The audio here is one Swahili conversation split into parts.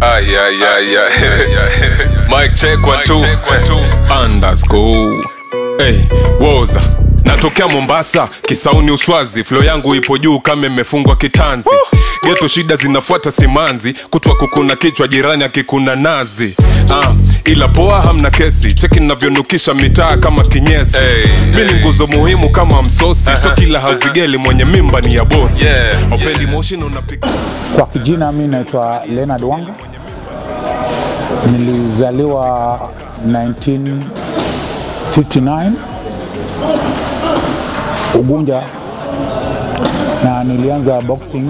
Ah, yeah, yeah, yeah. Mic check one two. underscore hey, woza natokea mombasa kisauni uswazi flo yangu ipo juu kama imefungwa kitanzi geto shida zinafuata simanzi kutwa kukuna kichwa jirani akikuna nazi ah, ila poa hamna kesi cheki navyonukisha mitaa kama kinyesi Hey, mi ni nguzo muhimu kama msosi so kila hauzigeli mwenye mimba ni ya bosi Yeah, opendi motion unapika Kwa kijina mi naitwa Leonard Wanga, nilizaliwa 1959 Ugunja na nilianza boxing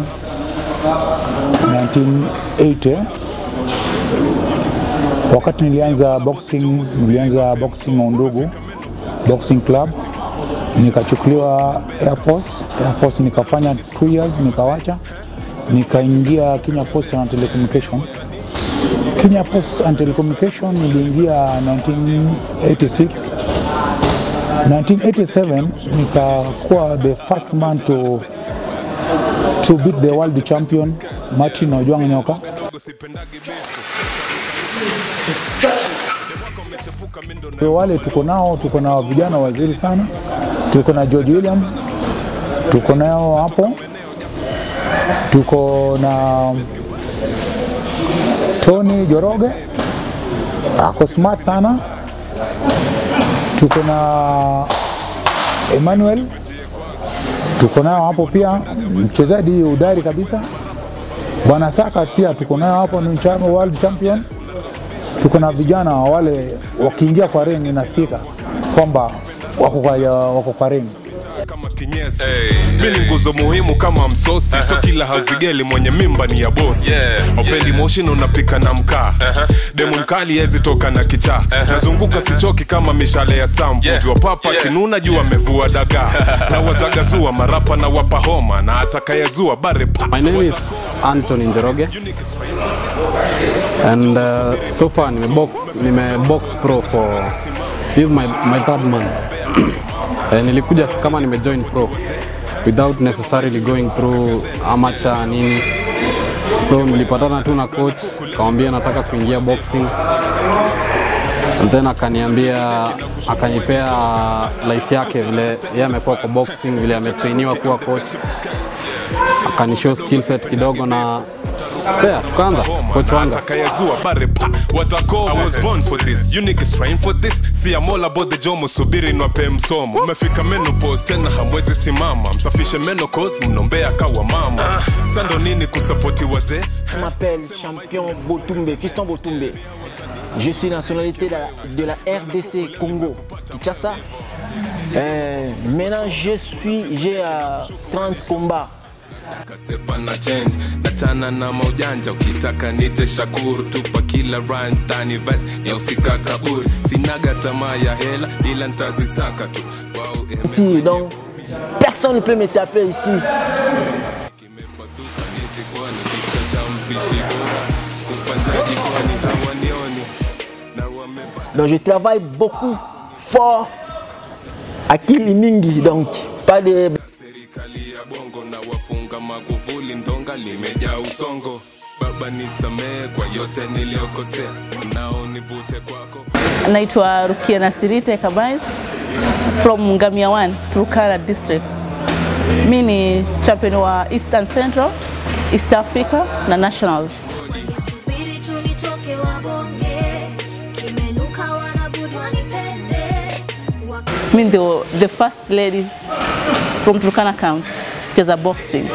1980. Wakati nilianza boxing, nilianza boxing Undugu Boxing Club, nikachukuliwa Air Force. Air Force nikafanya 2 years nikawacha, nikaingia Kenya Post and Telecommunication. Kenya Post and Telecommunication niliingia 1986 1987 nikakuwa the first man to to beat the world champion Martin Ojwang Nyoka. Kwa wale tuko nao, tuko na vijana wazuri sana, tuko na George William, tuko nao hapo, tuko na Tony Joroge ako smart sana, tuko na Emmanuel, tuko nao hapo pia, mchezaji udari kabisa. Bwana Saka pia tuko nayo hapo, ni cha- world champion. Tuko na vijana wale wakiingia kwa ring inasikika kwamba wako kwa, wako kwa ring. kama kinyesi Hey, mi ni nguzo muhimu kama msosi so kila hauzigeli mwenye mimba ni ya bosi Yeah, opendi motion unapika na mkaa demu mkali hezi toka na kichaa nazunguka sichoki kama mishale ya samvu Yeah, yeah. papa yeah. kinuna juu amevua dagaa na wazagazua marapa na wapa homa na atakayezua bare pa My name is Anthony Njoroge and uh, so far nime box, nime box pro for this is my, my third month. eh, nilikuja kama nime join pro without necessarily going through amateur nini so nilipatana tu na coach kamwambia nataka kuingia boxing and then akaniambia akanipea life yake vile yeye amekuwa kwa boxing vile ametrainiwa kuwa coach akanishow skill set kidogo na yeah, tukaanza coach na wanga atakayezua bare pa watako I was born for this you niggas train for this see I'm all about the jomo subiri nwape msomo umefika menopause tena hamwezi simama msafishe menopause mnombea kawa mama sando nini kusapoti wazee Je m'appelle Champion Botumbe, Fiston Botumbe. Je suis nationalité de la, de la RDC Congo, Kinshasa. Euh, maintenant, je suis, j'ai euh, 30 combats. kasepa na change nachana na maujanja ukitaka nite shakuru tupa kila rhyme tani verse nyausika kaburi sinaga tamaa ya hela ila ntazisaka tu wow, Petit, Donc, personne ne peut me taper ici. kimepasuka nisikuone kichwa cha mpishi bora kufanya jikoni hawanioni na wamepata Donc, je travaille beaucoup, fort, akili mingi. Donc, pas de. serikali ya bongo na wafunga magufuli ndonga limejaa usongo baba nisamehe kwa yote niliyokosea nao nivute kwako Naitwa Rukia Nasirite Kabais from Ngamia 1, Turkana district. Mi ni champion wa Eastern Central, East Africa na National. Subiri tu nitoke wabonge, kimenuka wanabudi wanipende. Wak- Mi ndio the first lady from Turkana County cheza boxing.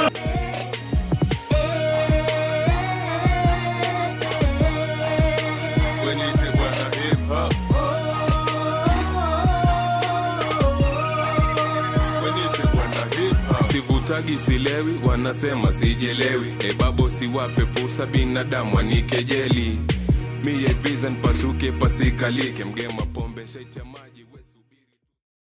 Wenite bwana hip hop. Wenite bwana hip hop. sivutagi silewi wanasema sijelewi ebabo siwape fursa binadamu wanikejeli miye vision pasuke pasikalike mgema pombe shaicha maji